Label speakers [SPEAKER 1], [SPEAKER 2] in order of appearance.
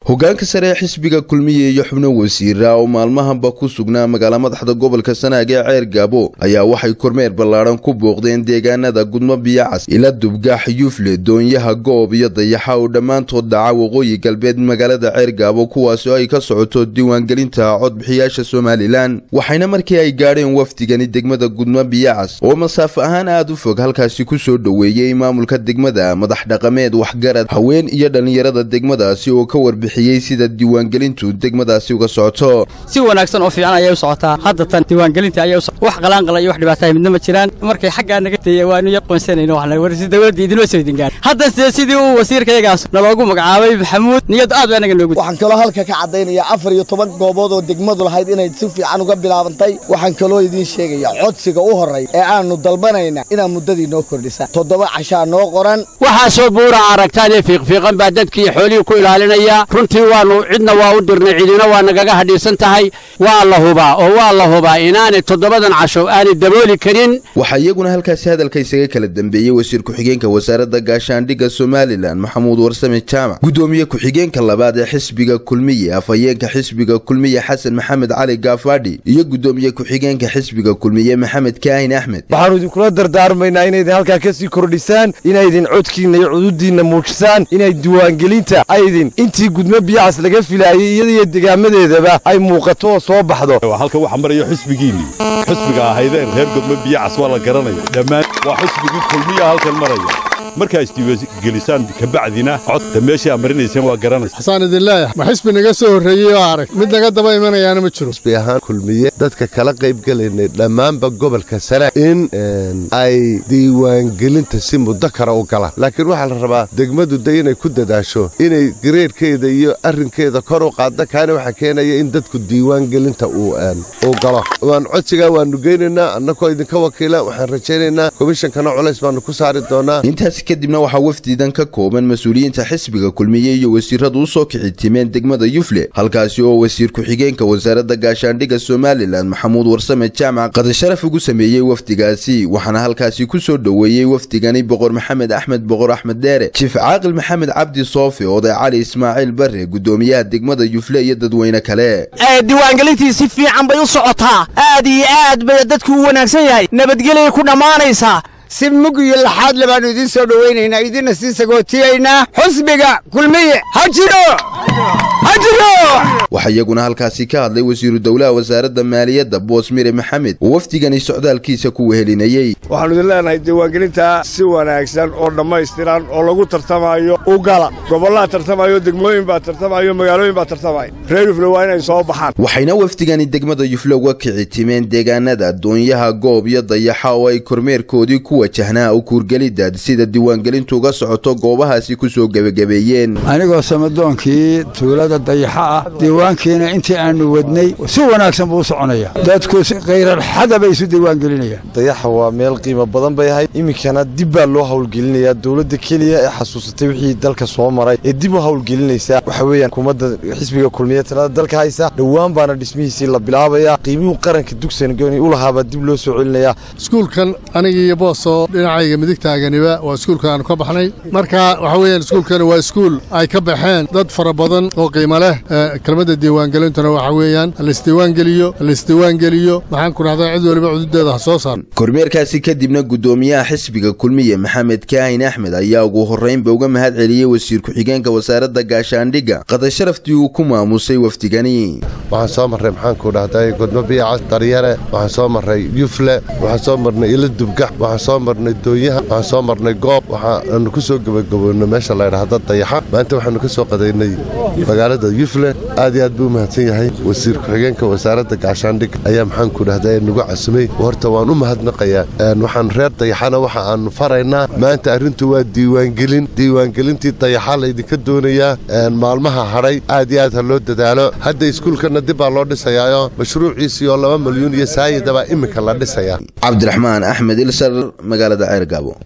[SPEAKER 1] hogaanka sare ee xisbiga kulmiye iyo xubno wasiira oo maalmahanba ku sugnaa magaala madaxda gobolka sanaag ee ceer gaabo ayaa waxay kormeer ballaadhan ku booqdeen deegaanada gudmo biyacas ila dubgaax yufle doonyaha goob iyo dayaxa oo dhammaantood dhaca waqooyi galbeed magaalada ceer gaabo kuwaasi oo ay ka socoto diiwaangelinta codbixiyaasha somalilan waxayna markii ay gaadheen wafdigani degmada gudmo biyacas oo masaafo ahaan aad u fog halkaasi ku soo dhoweeyey maamulka degmada madax dhaqameed waxgarad haween iyo dhallinyarada degmadaasi oo ka warbixiyey sida diiwaangelintu degmadaasi uga socoto
[SPEAKER 2] si wanaagsan oo fiican ayay u socotaa hadda tan diiwaangelinta ayay wax qalaanqala iyo wax dhibaatahay midna ma jiraan markay xaggaa naga teeye waanu yar qoonsanayno waxna war si dawladda idinma soo idin gaar hadda sidee sidii uu wasiirkayagaas naloogu magacaabay maxamuud niyad aad baa anaga noogu
[SPEAKER 3] waxaan kaloo halka ka caddaynaya afar iyo toban goobood oo degmadu lahayd inay si fiican uga bilaabantay waxaan kaloo idiin sheegaya codsiga u horray ee aanu dalbanayna inaad muddadii noo kordhisa toddoba cashaa noo qoran
[SPEAKER 4] waxaasoo buura aragtaan ee fiiqfiiqan baa dadkii xoolihii ku ilaalinaya runtii waannu cidna waa u dirnay cidina waa nagaga hadhiisan tahay waa la hubaa oo waa la hubaa inaanay toddobadan casho aanay dabooli karin
[SPEAKER 1] waxaa iyaguna halkaasi hadalka isaga kala dambeeyey wasiir ku-xigeenka wasaaradda gaashaandhigga somalilan maxamuud warsame jaamac guddoomiye ku-xigeenka labaad ee xisbiga kulmiye afhayeenka xisbiga kulmiye xasan maxamed cali gaafadhi iyo guddoomiye ku-xigeenka xisbiga kulmiye maxamed kaahin axmed
[SPEAKER 5] waxaannu idinkula dardaarmaynaa inaydin halkaa ka sii kordhisaan inaydin codkiinna iyo cududiinna muujisaan inay diiwaangelinta aydin intii gudmo biyacas laga filaayey iyadaiyo degaamadeedaba ay muuqato oo soo baxdo
[SPEAKER 6] halka waxa marayo xisbigiinnii xisbiga ahaydeen reer gudmo biyacas waa la garanaya dhammaan waa xisbigii kulmiya halkan maraya markaa isdiiwaangelisaan kabacdina codta meeshii aad marinayseen waa garanaysa
[SPEAKER 7] xasaan idin leeyahay ma xisbi naga soo horreeyey oo arag mid naga daba imanayaana ma jiro
[SPEAKER 8] xisbi ahaan kulmiye dadka kala qaybgelaynay dhammaanba gobolka sanaag in ay diiwaangelinta si muddo kale u galaan laakiin waxaa la rabaa degmadu de inay ku dadaasho inay gareerhkeeda iyo arrinkeeda kor u qaadda kaana waxaa keenaya in dadku diiwaangelinta uu galo waan codsigaa waannu geynaynaa annakoo idinka wakiila waxaan rajaynaynaa komishankana culays baannu ku saari doonaa
[SPEAKER 1] kadibna waxaa wafdidan ka kooban mas-uuliyiinta xisbiga kulmiye iyo wasiiradu u soo kici timeen degmada yufle halkaasi oo wasiir ku-xigeenka wasaaradda gaashaandhigga somalilan maxamuud warsame jaamac qadasharaf ugu sameeyey wafdigaasi waxaana halkaasi ku soo dhoweeyey wafdigani boqor maxamed axmed boqor axmed dheere jiif caaqil maxamed cabdi soofi oday cali ismaaciil bare guddoomiyaha degmada yufle iyo dadweyne kale
[SPEAKER 9] diiwaangelintii si fiican bay u socotaa aad iyo aad bay dadku u wanaagsan yahay nabadgelyay ku dhammaanaysaa
[SPEAKER 10] si mug iyo laxaadle baannu idiin soo dhowaynaynaa idinna sii sagootiyaynaa xusbiga kulmiye ha jiro ha jiro
[SPEAKER 1] waxaa iyaguna halkaasi ka hadlay wasiiru dowlaha wasaaradda maaliyadda boos mire maxamed oo wafdigani socdaalkiisa ku wehelinayey
[SPEAKER 11] waxaannu idin leenahay diiwaangelintaa si wanaagsan oo dhammaystiran oo lagu tartamayo u gala gobollaa tartamayo degmooyin baa tartamayo magaalooyin baa tartamaya reer yufle waa inay soo baxaan
[SPEAKER 1] waxayna wafdigani degmada yufle uga kici timeen deegaanada doonyaha goob iyo dayaxa oo ay kormeerkoodii ku wajahnaa u kuurgelidda sida diiwaangelintu uga socoto goobahaasi ku soo gebagabeeyeen
[SPEAKER 12] anigoo samadoonkii tuulada dayaxa ah diiwaankiina intii aannu wadnay si wanaagsan buu u soconaya dadku khayralxada bay isu diiwaangelinayaan
[SPEAKER 5] dayaxa waa meel qiimo badan bay ahayd iminkana dib baa loo hawlgelinayaa dowladda keliya ee xasuusatay wixii dalka soo maray ee dib u hawlgelinaysaa waxa weeyaan hukuumadda xisbiga kulmiye talada dalka haysa dhowaan baana dhismihiisii la bilaabayaa qiimihuu qaranka dugsangooni u lahaabaa dib loo soo celinayaa
[SPEAKER 7] iskuulkan anigii iyo boosoo dhinacayga midigtaaganiba waa iskuulka aanu ka baxnay marka waxa weeyaan iskuulkani waa iskuul ay ka baxeen dad fara badan oo qiimo leh kelmadda diiwaangelintuna waxa weeyaan halaisdiiwaangeliyo halaisdiiwaangeliyo maxaan ku dhahdaa cid weliba cududeeda ha soo saar
[SPEAKER 1] kormeerkaasi kadibna guddoomiyaha xisbiga kulmiye maxamed kaahin axmed ayaa ugu horraynba uga mahad celiyey wasiir ku-xigeenka wasaaradda gaashaandhigga qadasharaftii uu ku maamusay wafdigani
[SPEAKER 8] waxaan soo marray maxaanku dhahday gudmo biyacas daryare waxaan soo marray yufle waxaan soo marnay ila dubgax waxaan soo marnay doonyaha waxaan soo marnay goob waxaanu ku soo gebagaboonay meesha laydhahda dayaxa maanta waxaanu ka soo qadaynay magaalada yufle aad iyo aad buu u mahadsan yahay wasiir ku-xigeenka wasaaradda gaashaandhigga ayaa maxaanku dhahday nagu casumay horta waan u mahadnaqayaa waxaan reer dayaxana waxa aanu faraynaa maanta arrintu waa diiwaangelin diiwaangelintii dayaxa laydinka doonayaa maalmaha hadhay aad iyo aad ha loo dadaalo hadda iskuulkana dib baa loo dhisayaayo mashruuciisii oo laba milyuun iyo saayidabaa iminka la dhisayaa
[SPEAKER 1] cabdiraxmaan axmed ilsar magaalada ceer gaabo